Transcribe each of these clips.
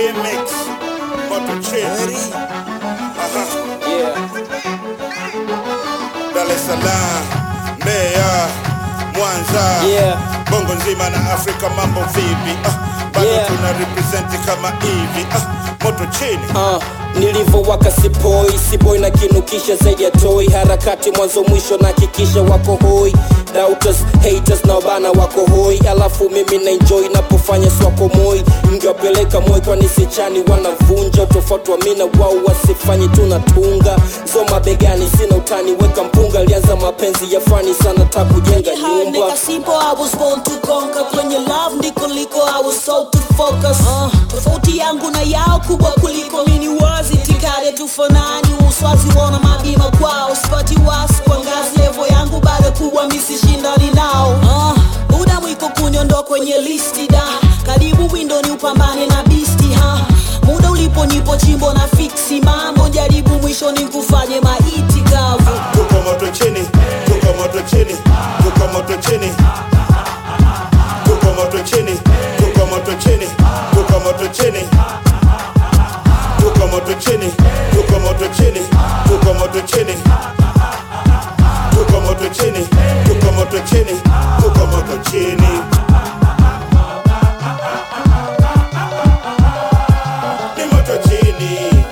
remix moto chini Aha. Yeah. Dar es Salaam, Mbeya, Mwanza, Yeah. Bongo nzima na Afrika, mambo vipi? Ah, bado Yeah. tuna represent kama hivi ah, moto chini Uh, nilivyowaka sipoi siboi na kinukisha zaidi ya toi harakati mwanzo mwisho na hakikisha wako hoi doubters haters na wabana wako hoi alafu mimi na enjoy napofanya swako moi mngiwapeleka moi kwani sichani wanavunja utofauti wa mina wao wasifanye tunatunga zo mabegani sina utani weka mpunga alianza mapenzi ya fani sana ta kujenga Hard nyumba nigga simple, I was born to conquer kwenye love ndiko liko I was so to focus uh, tofauti yangu na yao kubwa kuliko mini wazi tikade tufanani uswazi wona mabima kwao sipati wasi kwa ngazi levo yangu bado kubwa misishindani nao uh, buda mwiko kunyondo kwenye listi da karibu windoni upambane na bisti ha muda ulipo nipo chimbo na fiksi mambo jaribu mwisho ni kufanye maiti kavu tuko moto chini tuko moto chini tuko moto chini tuko moto chini tuko moto chini tuko moto chini tuko moto chini tuko moto chini tuko moto chini tuko moto chini tuko moto chini tuko moto chini ni moto chini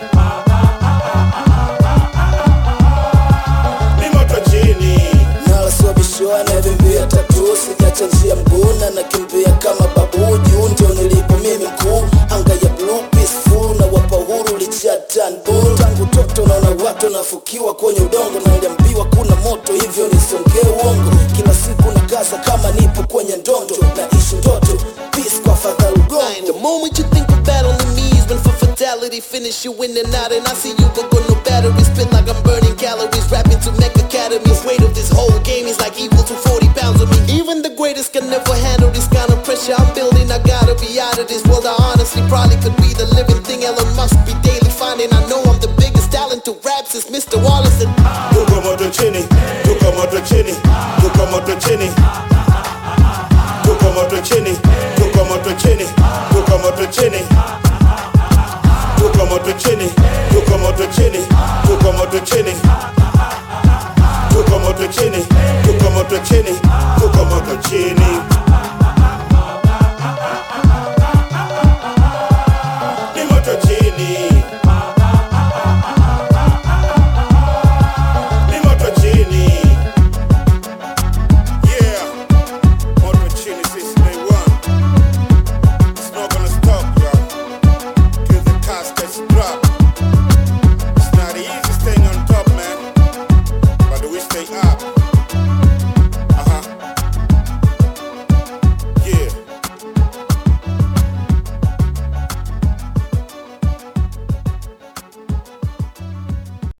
ni moto chini nalaswabishiwa navimbia tatu sijacha njia mguna nakimbia kama babu juu ndio nilipo mimi mkuu anga ya blue peaceful na wapa uhuru lichatanbu tangu toto naona watu nafukiwa kwenye udongo na niliambiwa kuna moto hivyo nisongee uongo kila siku na kaza kama nipo kwenye ndondo naishi ndoto peace kwa fadha The ugongo moment you think of battling me is when for fatality finish you in and out and I see you go go no battery spit like I'm burning calories rapping to make academies weight of this whole game is like equal to 40 pounds of me even the greatest can never handle this kind of pressure I'm building I gotta be out of this world I honestly probably could be the living thing Elon Musk be daily finding I know I'm the biggest talent to rap since Mr. Wallace and tuko moto chini tuko moto chini tuko moto chini tuko moto chini tuko moto chini tuko moto chini tuko moto chini tuko moto chini tuko moto chini tuko moto chini tuko moto chini tuko moto chini